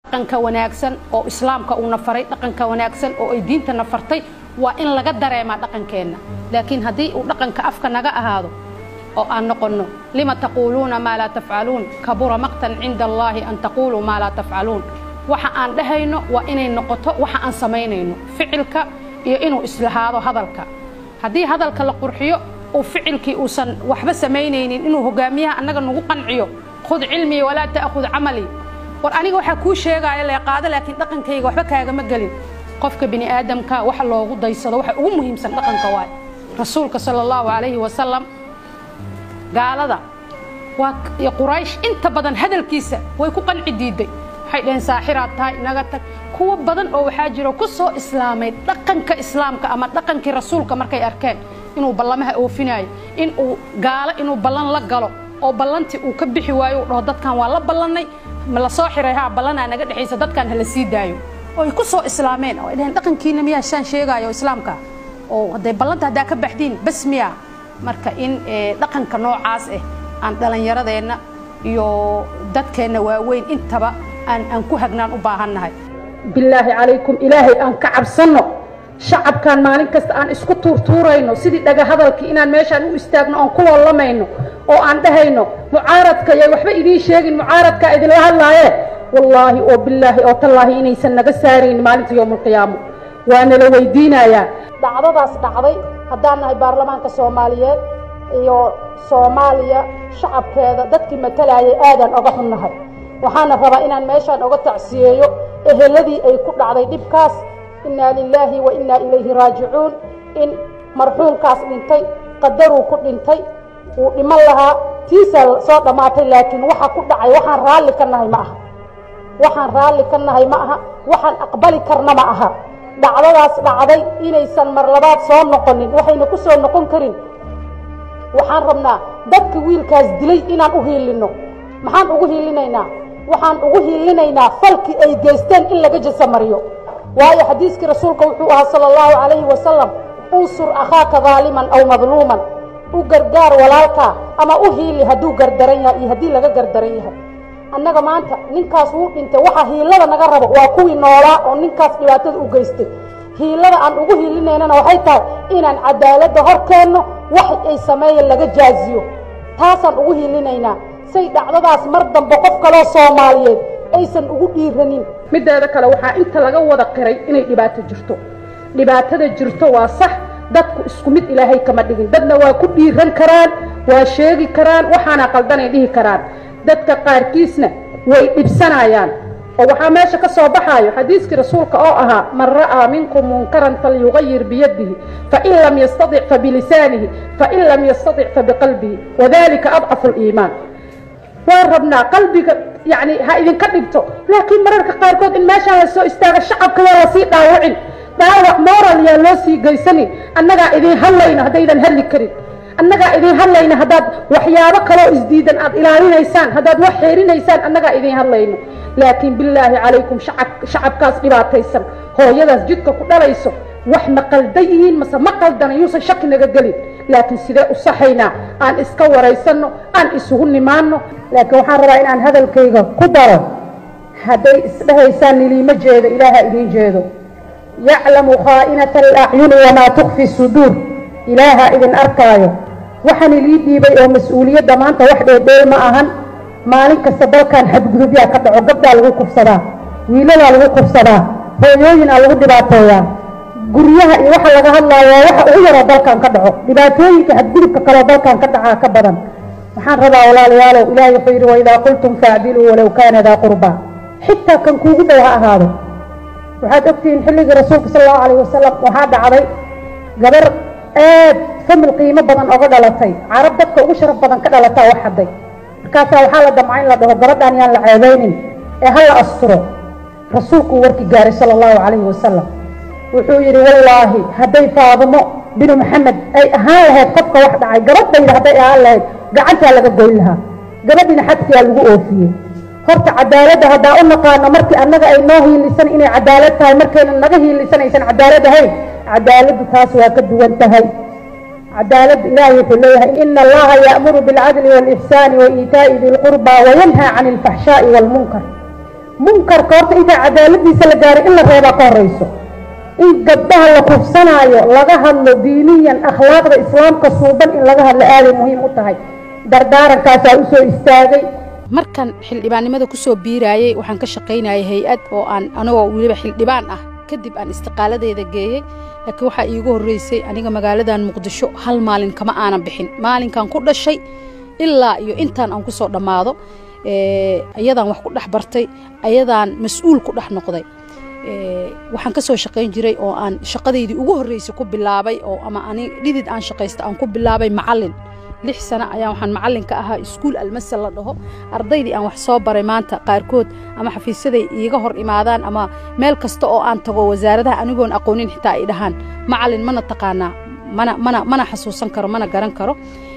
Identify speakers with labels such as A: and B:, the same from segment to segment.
A: dhaqanka wanaagsan oo islaamka uuna faray dhaqanka wanaagsan oo ay diintana fartay waa in laga dareemaa dhaqankeenna laakiin haddii uu dhaqanka afka naga ahaado oo aan noqonno lima taquuluuna maa laa tafcaluun kabura maqtan cinda allaahi an taquuluu maa laa tafcaluun waxa aan dhahayno waa inay noqoto waxa aan samaynayno ficilka iyo inuu islahaado hadalka haddii hadalka la qurxiyo uu ficilkii uusan waxba samaynaynin inuu hogaamiyaha annaga nagu qanciyo khud cilmii walaa ta'khud camalii war aniga waxaa kuu sheegaayo leeqaado laakiin dhaqankayga waxba kaagama gelin qofka bini aadamka waxa loogu daysado waxa ugu muhiimsan dhaqanka waay rasuulka sala allahu calayhi wasalam gaalada waa iyo quraysh inta badan hadalkiisa way ku qanci diiday waxay dhaheen saaxiraad tahay naga tag kuwo badan oo waxaa jiro ku soo islaamay dhaqanka islaamka ama dhaqankii rasuulka markay arkeen inuu ballamaha oofinaayo in uu gaalo inuu ballan la galo oo ballantii uu ka bixi waayo uu dhaho dadkan waa la ballannay ma la soo xiray haa ballanaa naga dhexaysa dadkan hala sii daayo oo ay ku soo islaameen oo ay dhaheen dhaqankiina miyaa shaan sheegaayo islaamka oo hadday ballanta haddaa ka baxdiin bas miyaa marka in dhaqanka noocaas ah aan dhallinyaradeenna iyo dadkeenna waaweyn intaba aan aan ku hagnaan u baahannahay bilaahi calaykum ilaahay aan ka cabsanno shacabkan maalin kasta aan isku tuurtuurayno sidii dhaga hadalkii inaan meeshaan u istaagno oon ku loolamayno oo aan dhahayno mucaaradka yay waxba idiin sheegin mucaaradkaa idinla hadlaaye wallaahi oo bilaahi oo tallaahi inaysan naga saarayn maalinta yowmulqiyaamo waa nala weydiinayaa dhacdadaas dhacday haddaan nahay baarlamaanka soomaaliyeed iyo soomaaliya shacabkeeda dadkii matalayay aadaan oga xunnahay waxaana rabaa inaan meeshaan oga tacsiyeeyo eheladii ay ku dhacday dhibkaas innaa lilaahi wa innaa ilayhi raajicuun in marxuumkaas dhintay qadaruu ku dhintay wuu dhiman lahaa tiisaa soo dhammaatay laakiin waxa ku dhacay waxaan raalli ka nahay ma aha waxaan raalli ka nahay ma aha waxaan aqbali karna ma aha dhacdadaas dhacday inaysan mar labaad soo noqonin waxayna ku soo noqon karin waxaan rabnaa dadka wiilkaas dilay inaan u hiilinno maxaan ugu hiilinaynaa waxaan ugu hiilinaynaa falkii ay geysteen in laga jasamariyo waayo xadiiskii rasuulka wuxuu ahaa sala allahu calayhi wasalam unsur akhaaka daaliman aw madluuman u gargaar walaalkaa ama u hiili hadduu gardaran yahay iyo haddii laga gardaran yahay annaga maanta ninkaas wuu dhintay waxaa hiilada naga rabo waa kuwii noolaa oo ninkaas dhibaatada u geystay hiilada aan ugu hiilinaynana waxay tahay inaan cadaaladda hor keenno wax ay sameeyeen laga jaaziyo taasaan ugu hiilinaynaa say dhacdadaas mar dambe qof kaloo soomaaliyeed aysan ugu dhiiranin mideeda kale waxaa inta laga wada qiray inay dhibaato jirto dhibaatada jirto waa sax dadku isku mid ilaahay kama dhigin dadna waa ku dhiiran karaan waa sheegi karaan waxaana qaldanay dhihi karaan dadka qaarkiisna way dhibsanayaan oo waxaa meesha ka soo baxaayo xadiiskii rasuulka oo ahaa man ra'aa minkum munkaran falyugayir biyadihi fain lam yastadic fabilisaanihi fain lam yastadic fabiqalbihi wadalika adcafu liimaan waan rabnaa qalbiga yani ha idinka dhigto laakiin mararka qaarkood in meeshaan la soo istaaga shacabka yaa lasii dhaawacin dhaawac moral yaa loo sii geysanin annagaa idin hadlayno haddaydan hadli karin annagaa idin hadlayno haddaad waxyaabo kaloo isdiidan aad ilaalinaysaan haddaad wax xeerinaysaan annagaa idin hadlayno laakiin bilaahi calaykum shacabkaas dhibaataysan hooyadaas jidka ku dhalayso wax ma qaldan yihiin mase ma qaldana yuusan shaki naga gelin laakiin sidee u saxaynaa aan iska waraysanno aan isugu nimaanno laakiin waxaan rabaa inaan hadalkayga ku daro hadday isdhahaysaan niliima jeedo ilaaha idiin jeedo yaclamu khaa'inata alacyuni wamaa tukfi suduur ilaaha idin arkaayo waxaan ilii dhiibay oo mas-uuliyadda maanta wax dheedheel ma ahan maalin kasta dalkan xadgudubyaa ka dhaco gabdhaa lagu kufsadaa wiilalaa lagu kufsadaa hooyooyinaa lagu dhibaateeyaa guryaha iyo waxa laga hadlaayo waa waxa ugu yaroo dalkan ka dhaco dhibaatooyinka xadgudubka kaleo dalkan ka dhacaa ka badan waxaan rabaa walaalayaalow ilaahay wuxuu yidhi waidaa qultum faacdiluu walow kaana daa qurbaa xitaa kan kuugu dhow ha ahaado waxaad ogtihiin xilligii rasuulka sala allahu alayh wasalam waxaa dhacday gabar aad famil qiimo badan oga dhalatay carab dadka ugu sharaf badan ka dhalataa wax hadday markaasaa waxaa la damca in la dhaho gabadhaan yaan la ceebaynin ee ha la asturo rasuulkuu warki gaaray sala allahu calayhi wasalam wuxuu yidhi wallaahi hadday faadimo binu maxamed ay ahaan lahayd qofka wax dhacay gabadhayda hadday ahaan lahayd gacantaa laga goyn lahaa gabadhiina xadkiyaa lagu oofiyey horta cadaaladda haddaa u naqaano markii annaga ay noo hiilisan inay cadaalad tahay markayna naga hiilisanaysan cadaalad ahayn cadaaladdu taas waa ka duwan tahay cadaaladda ilaahay wuxuu leeyahay ina allaha ya'muru bilcadli waalixsaani wa iitaa'i di lqurbaa wayanhaa cani alfaxshaa'i waalmunkar
B: munkarka horta intaa cadaaladiisa la gaaray in la reebaa ka horeyso in gabdhaha la kufsanaayo laga hadlo diiniyan akhlaaqda islaamka suuban in laga hadlo aaday muhiim u tahay dardaarankaasaa usoo istaagay
A: markan xildhibaannimada ku soo biiraayey waxaan ka shaqaynayay hay-ad oo aan anagoo weliba xildhibaan ah kadib aan istiqaaladeeda geeyey laakiin waxaa iigu horreysay aniga magaaladan muqdisho hal maalin kama aanan bixin maalinkan ku dhashay ilaa iyo intaan aan ku soo dhammaado ayadaan wax ku dhex bartay ayadaan mas-uul ku dhex noqday waxaan ka soo shaqayn jiray oo aan shaqadeydii ugu horreysay ku bilaabay oo ama ani dhidid aan shaqaysta aan ku bilaabay macallin lix sano ayaan waxaan macallin ka ahaa iskuul almasal la dhaho ardaydii aan wax soo baray maanta qaarkood ama xafiisyaday iiga hor imaadaan ama meel kasta oo aan tago wasaaradaha anigoon aqoonin xitaa ay dhahaan macallin mana taqaanaa mana mana mana xasuusan karo mana garan karo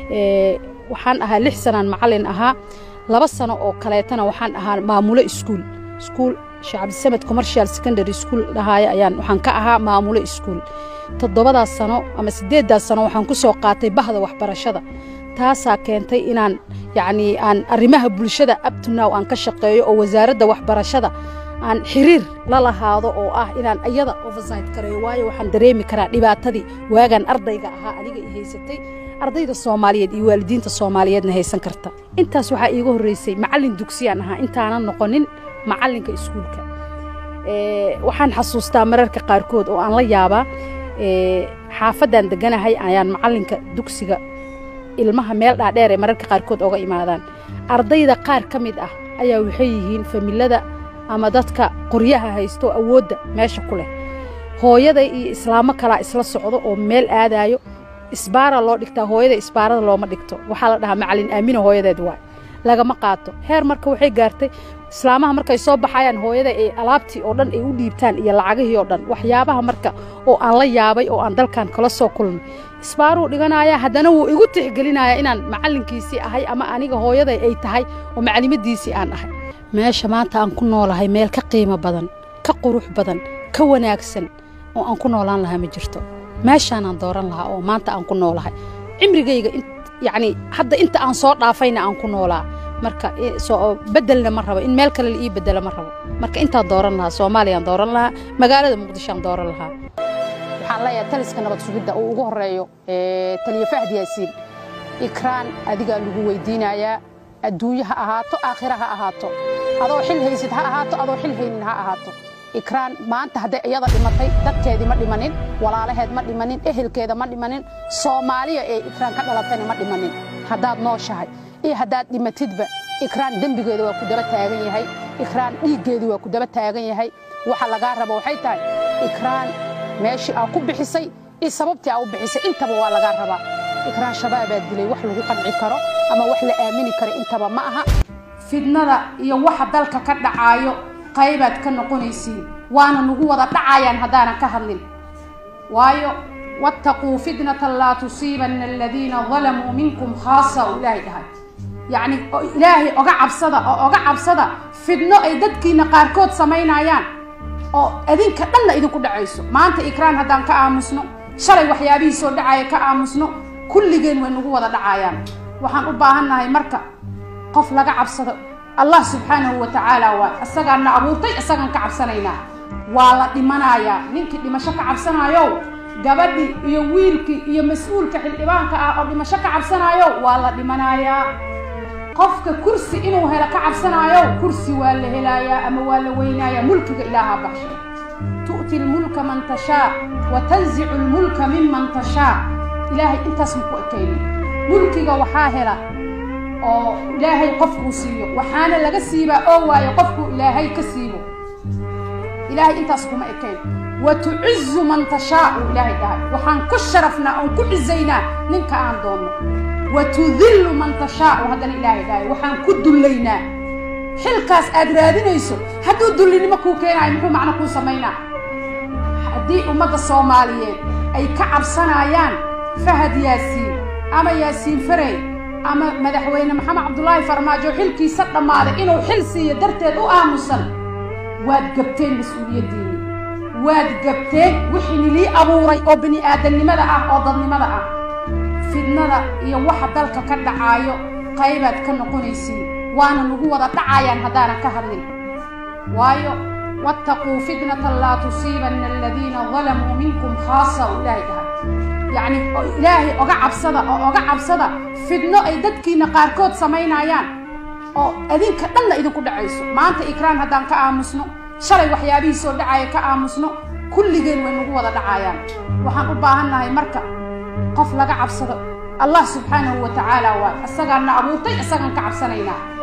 A: waxaan ahaa lix sanaan macallin ahaa laba sano oo kaleetana waxaan ahaa maamulo iskuul iskuul sheekh cabdisamed commercial secondary school dhahaaya ayaan waxaan ka ahaa maamulo iskuul toddobadaas sano ama siddeeddaas sano waxaan ku soo qaatay bahda waxbarashada taasaa keentay inaan yacnii aan arrimaha bulshada abtunow aan ka shaqeeyo oo wasaaradda waxbarashada aan xiriir la lahaado oo ah inaan iyada oversight kareeyo waayo waxaan dareemi karaa dhibaatadii waagaan ardayga ahaa aniga i haysatay ardayda soomaaliyeed iyo waalidiinta soomaaliyeedna haysan karta intaas waxaa iiga horreysay macallin dugsiyaan ahaa intaanan noqonin macallinka iskuulka waxaan xasuustaa mararka qaarkood oo aan la yaabaa xaafaddaan deganahay ayaan macallinka dugsiga ilmaha meel dhaadheer ee mararka qaarkood oga imaadaan ardayda qaar ka mid ah ayaa waxay yihiin familada ama dadka qoryaha haysto awoodda meesha ku leh hooyada iyo islaamo kalaa isla socdo oo meel aadaayo isbaara loo dhigtaa hooyada isbaarada looma dhigto waxaa la dhahaa macallin aamina hooyadeed waay lagama qaato heer marka waxay gaartay islaamaha markay soo baxayaan hooyada ay alaabtii oo dhan ay u dhiibtaan iyo lacagihii oo dhan waxyaabaha marka oo aan la yaabay oo aan dalkan kala soo kulmay isbaaruu dhiganaya haddana wuu igu tixgelinaya inaan macallinkiisii ahay ama aniga hooyaday ay tahay oo maclimadiisii aan ahay meesha maanta aan ku noolahay meel ka qiimo badan ka qurux badan ka wanaagsan oo aan ku noolaan lahaa ma jirto meeshaanaan dooran lahaa oo maanta aan ku noolahay cimrigayga yacni hadda inta aan soo dhaafayna aan ku noolaa marka bedelna ma rabo in meel kale la ii bedelo ma rabo marka intaan dooran lahaa soomaaliyaan dooran lahaa magaalada muqdishoaan dooran lahaa waxaan leeyahay taliska nabad sugidda uu ugu horeeyo taliya fahd yaasiin ikraan adigaa lagu weydiinayaa adduunye ha ahaato aakhira ha ahaato adoo xil haysid ha ahaato adoo xil haynin ha ahaato ikraan maanta hadday iyada dhimatay dadkeedii ma dhimanin walaalaheed ma dhimanin ehelkeeda ma dhimanin soomaaliya ee ikraan ka dhalatayna ma dhimanin haddaad nooshahay iyo haddaad dhimatidba ikraan dembigeeda waa ku daba taagan yahay ikraan dhiiggeedii waa ku daba taagan yahay waxa lagaa rabo waxay tahay ikraan meeshii aa ku bixisay iyo sababtii aa u bixisay intaba waa lagaa rabaa ikraan shabaabaa dilay wax lagu qanci karo ama wax la aamini karo intaba ma aha fidnada iyo waxa dalka ka dhacaayo qaybaad ka noqonaysiin waana nagu wada dhacayaan haddaanan ka hadlin waayo wattaquu fitnatan laa tusiibanna aladiina dalamuu minkum khaasa uu ilaahay dhahay yacni ilaahay oga cabsada oo oga cabsada fidno ay dadkiina qaarkood samaynayaan oo adinka dhanna idinku dhacayso maanta ikraan haddaan ka aamusno shalay waxyaabihii soo dhacaya ka aamusno kulligeen way nagu wada dhacayaan waxaan u baahannahay marka qof laga cabsado allah subxaanahu wa tacaala waay isagaan na abuurtay isagaan ka cabsanaynaa waa la dhimanayaa ninkii dhimasho ka cabsanaayo gabadhii iyo wiilkii iyo mas-uulka xildhibaanka ah oo dhimasho ka cabsanaayo waa la dhimanayaa qofka kursi inuu helo ka cabsanaayo kursi waa la helayaa ama waa la weynayaa mulkiga ilaahaa baxshay tu'ti lmulka man tashaa wa tanzicu lmulka miman tashaa ilaahay intaas maku ekaynin mulkiga waxaa hela oo ilaahay qofkuu siiyo waxaana laga siibaa oo waayo qofkuu ilaahay ka siibo ilaahay intaas kuma ekayn wa tucizu man tashaa uu ilaahay dhahay waxaan ku sharafnaa oon ku cizaynaa ninka aan doonno wa tudillu man tashaa uu haddana ilaahay dhahay waxaan ku dullaynaa xilkaas aad raadinayso hadduu dullinimo kuu keenaayo muxuu macno kuu samaynaa haddii ummadda soomaaliyeed ay ka cabsanayaan fahad yaasiin ama yaasiin farey ama madaxweyne maxamed cabdulaahi farmaajo xilkiisa dhammaaday inuu xil siiyo darteed u aamusan waad gabteen mas-uuliyaddiinni waad gabteen wixii nilii abuuray oo bini aadamnimada ah oo dadnimada ah fidnada iyo waxa dalka ka dhacaayo qaybaad ka noqonaysiin waana nagu wada dhacayaan haddaanan ka hadlin waayo wattaquu fitnatan laa tusiibanna aladiina dalamuu minkum khaasa u ilaahay dhahay yacni ilaahay oga cabsada oo oga cabsada fidno ay dadkiina qaarkood samaynayaan oo adinka dhanna idinku dhacayso maanta ikraan haddaan ka aamusno shalay waxyaabihii soo dhacaya ka aamusno kulligeen way nagu wada dhacayaan waxaan u baahannahay marka qof laga cabsado allah subxaanahu wa tacaala waa isagaan na abuurtay isagaan ka cabsanaynaa